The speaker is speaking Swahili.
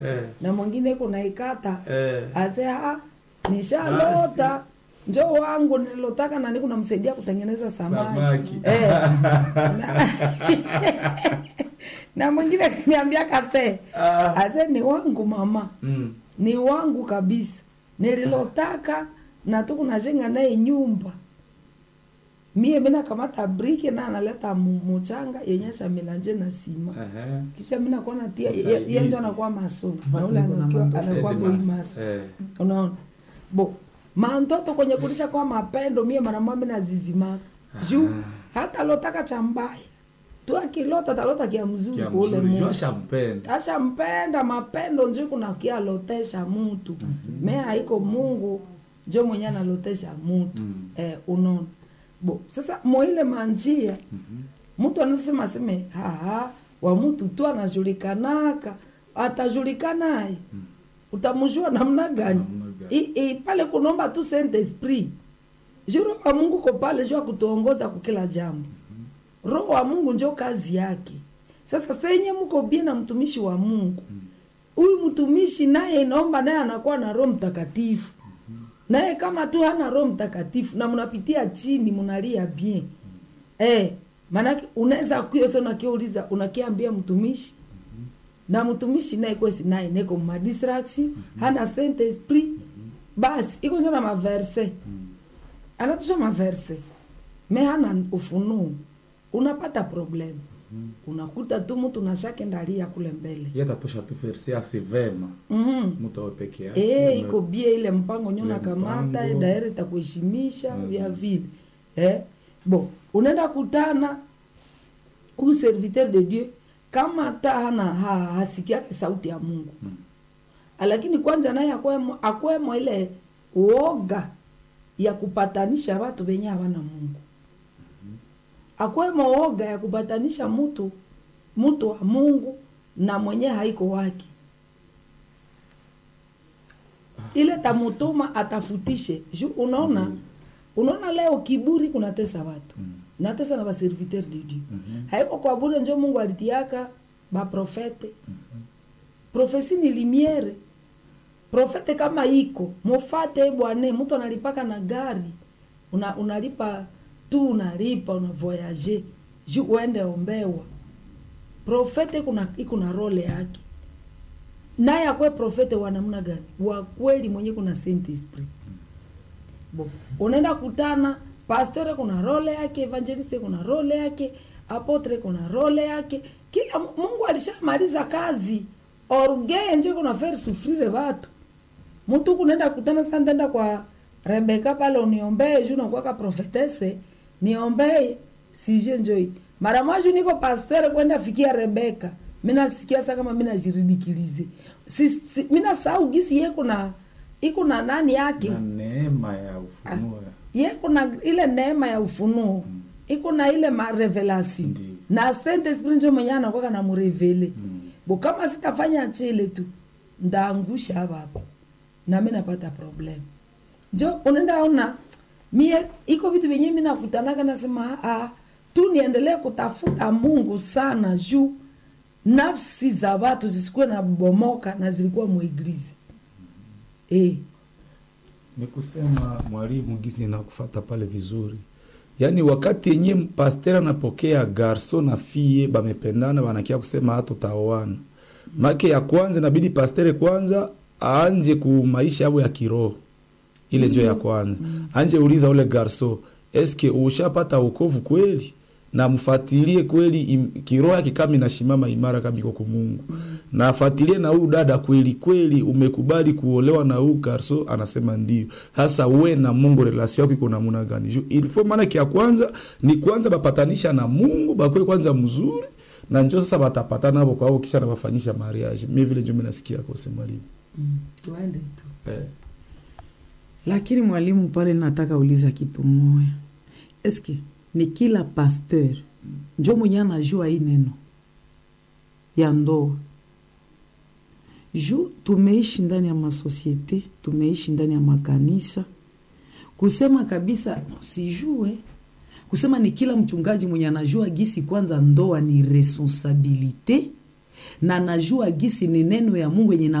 Eh. na mwingine kunaikata Eh. ase ha nishalota njo wangu nililotaka nani kunamsaidia kutengeneza samaki, Samaki. Eh. na, na mwingine kaniambia kase Ah. ase ni wangu mama Mm. ni wangu kabisa nililotaka na tukunajenga naye nyumba mie mina kamata briki na analeta mu- muchanga yenye shamilanje na sima Ehe. kisha mina kuona tia Usaidizi. yenjo anakuwa maso na ule Watu wako na anakuwa mandoto. anakuwa Eh, boi mas- maso eh. unaona bo mantoto kwenye kulisha kwa mapendo mie maramwa mina zizimaka juu hata lotaka cha mbaya tu akilota talota kia mzuri Kia kule mzuri. Mungu Jua shampenda. ashampenda mapendo njo kuna kialotesha mutu me haiko mungu njo mwenye analotesha mutu Mm. eh, unaona bo sasa moile manjia mtu anasema seme haha wa mtu tu anajulikanaka atajulikanaye utamjua namna gani Namna gani? I- i- pale kunomba tu saint esprit ju roho wa mungu ko pale juu akutuongoza kukila jambo roho wa mungu njo kazi yake sasa senye mko bie na mtumishi wa mungu huyu mtumishi naye inaomba naye anakuwa na roho mtakatifu naye kama tu hana roho mtakatifu na mnapitia chini mnalia bien eh, maanake unaweza kuyo so nakiuliza unakiambia mtumishi na mtumishi naye kwesi naye neko madistraction hana saint esprit basi iko njo na maverse anatusha maverse me hana ufunuo unapata problem unakuta tu mtu nashake ndalia kule mbele Yeye atatosha tu verse asi vema. mm Mtu awe peke yake. Eh, iko bie ile mpango nyo Ile nakamata mpango. daire itakuheshimisha Mhm. vya vile eh? bo unaenda kutana huyu serviteur de dieu kama hata hana ha, hasikiake sauti ya mungu Mm. lakini kwanza naye akwemo, akwemo ile uoga ya kupatanisha watu wenye hawana mungu akwemo oga ya kupatanisha mtu mtu wa mungu na mwenye haiko wake ile tamutuma atafutishe ju unaona unaona leo kiburi kunatesa watu Mm. natesa na baserviteur de dieu Mhm. haiko kwa bure njo mungu alitiaka baprofete profesi ni limiere profete kama iko mufate bwane mtu analipaka na gari una, unalipa tu unalipa una voyage ju uende ombewa profete kuna iko na role yake naye akwe profete wa namna gani wa kweli mwenye kuna saint esprit bo unaenda kutana pastore kuna role yake evangeliste kuna role yake apotre kuna role yake kila Mu- mungu alishamaliza kazi orge nje kuna faire souffrire watu mtu kunaenda kutana sana ndenda kwa rebeka pale uniombee juu nakuwaka profetese niombee sije njoi mara mwaju niko pastere kwenda fikia rebeka minasikia sa kama minajiridikilize si, si, minasahau gisi ye kuna iko na nani yake Na neema ya ufunuo. ye kuna ile neema ya ufunuo iko na ile marevelation Ndiyo. na saint esprit njo mwenye anakwaka na murevele Mm. bo kama sitafanya chile tu ndaangusha hapa hapa nami napata problem njo unaenda ona mie iko vitu vyenye mi nakutanaka nasema ah, tu niendelee kutafuta mungu sana juu nafsi za watu zisikuwe na bomoka na zilikuwa mueglizi eh. ni kusema mwalimu gizi nakufata pale vizuri yaani wakati yenye pasteur anapokea garso na fie bamependana banakia kusema hata utaoana make ya kwanza inabidi pastere kwanza aanje ku maisha yabo ya kiroho ile njo ya kwanza anje uliza ule garso eske ushapata wokovu kweli na mfatilie kweli im, kiroho yake kama inashimama imara kama iko kumungu na afatilie na huu dada kweli kweli umekubali kuolewa na huu garso anasema ndio sasa we na mungu relasio yako iko namuna gani juu ilifo maana kia kwanza ni kwanza bapatanisha na mungu bakwe kwanza mzuri na njo sasa batapatana hapo kwao kisha nabafanyisha mariage mi vile njo minasikia kose mwalimu mm. tuende tu eh. lakini mwalimu pale nataka uliza kitu moya eske ni kila pasteur njo mwenye anajua hii neno ya ndoa ju tumeishi ndani ya masosiete tumeishi ndani ya makanisa kusema kabisa sijue kusema ni kila mchungaji mwenye anajua gisi kwanza ndoa ni responsabilite na najua gisi ni neno ya mungu yenye